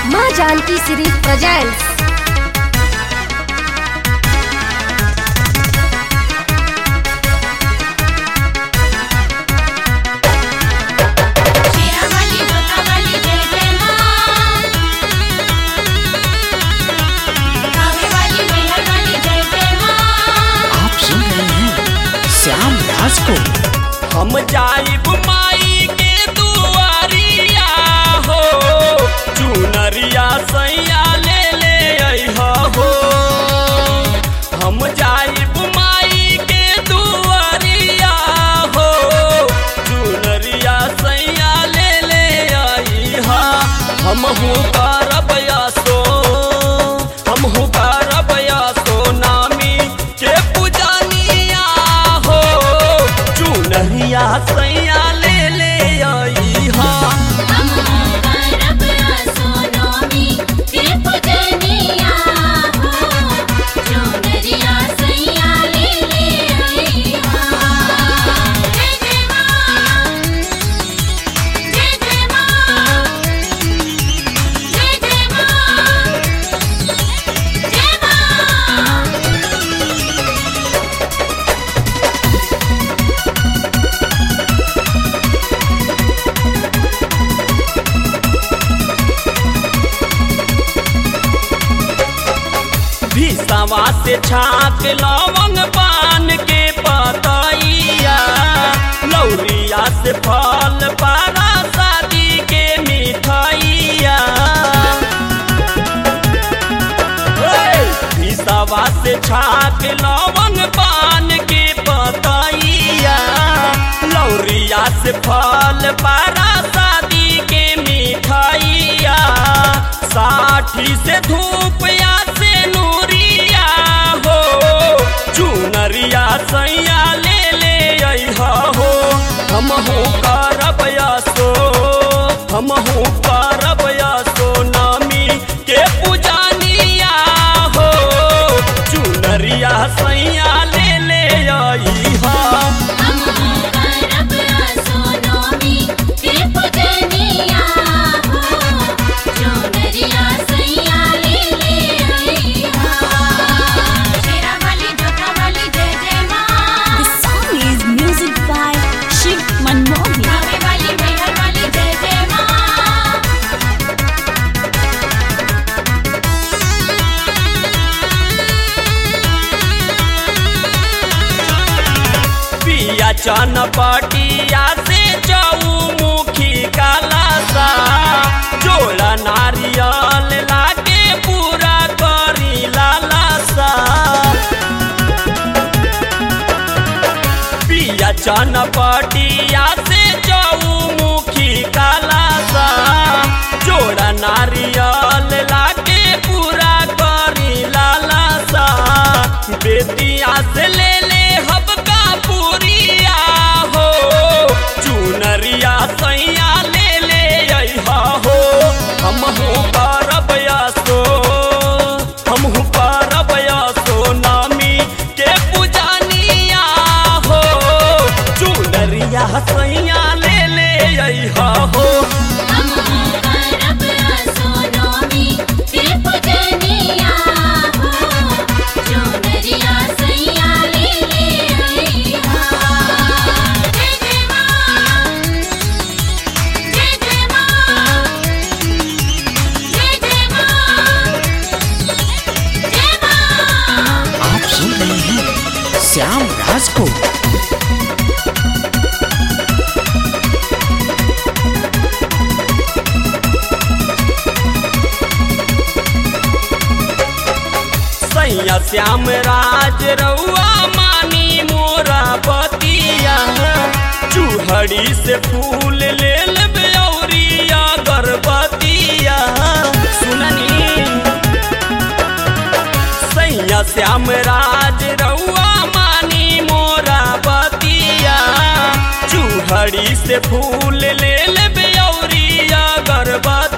माँ Janaki series presents Sherawali Jotawali जय जय माँ कावेवाली मेहरवाली जय जय माँ आप सुन रहे हैं श्याम राज को हम जाइब माई के दुआरिया हो चुनरिया सैया ले ले अइहा हो हम जाइब माई के दुआरिया हो चुनरिया सैया ले ले अइहा हम हूँ करब सो हम हूँ करब सो नामी के पूजनिया हो चुनरिया सैया ले ले अइहा हम करब सोनोमी के पूजनिया हो चुनरिया सैया ले ले अइहा जय जय माँ जय जय माँ जय जय माँ जय माँ भीसवा से छाक लवंग पान के पतैया लौरिया से फल पारा शादी के मिठाइया भीसवा से छाक लवंग पान के पतैया लौरिया से फल पारा शादी के मिठाइया साठी से धूप या से नूरिया हो चुनरिया सैया ले ले अइहा हो हम हूँ करब सो हम हूँ करब सो नामी के पूजनिया हो चुनरिया सैया ले ले अइहा हम करब सोनोमी के पूजनिया हो चुनरिया सैया ले ले अइहा शेरावाली जोतावाली जय जय माँ The song is music by Shiv Manmohan. कावेवाली मेहरवाली जय जय माँ पिया चनपटिया से चौमुखी कालासा जोड़ा नारियल लागे पूरा करी लालासा पिया चनपटिया से चौमुखी कालासा जोड़ा नारियल लागे पूरा करी लालासा बेतिया से ले ले हबका पूरिया हो चुनरिया सैया ले ले अइहा हो हम हूँ करब सो हम हूँ करब सो नामी के पूजनिया हो चुनरिया सैया ले ले अइहा हो हम करब सोनोमी के पूजनिया हो चुनरिया सैया ले ले अइहा जय जय माँ जय जय माँ जय जय माँ जय माँ आप सुन रहे हैं श्याम राज को सैया श्याम राज रउआ मानी मोरा बतिया चूहड़ी से फूल ले लेबे औरिया गर्भतिया सुननी सैया श्याम राज रउआ मानी मोरा बतिया चूहड़ी से फूल ले लेबे औरिया गर्भतिया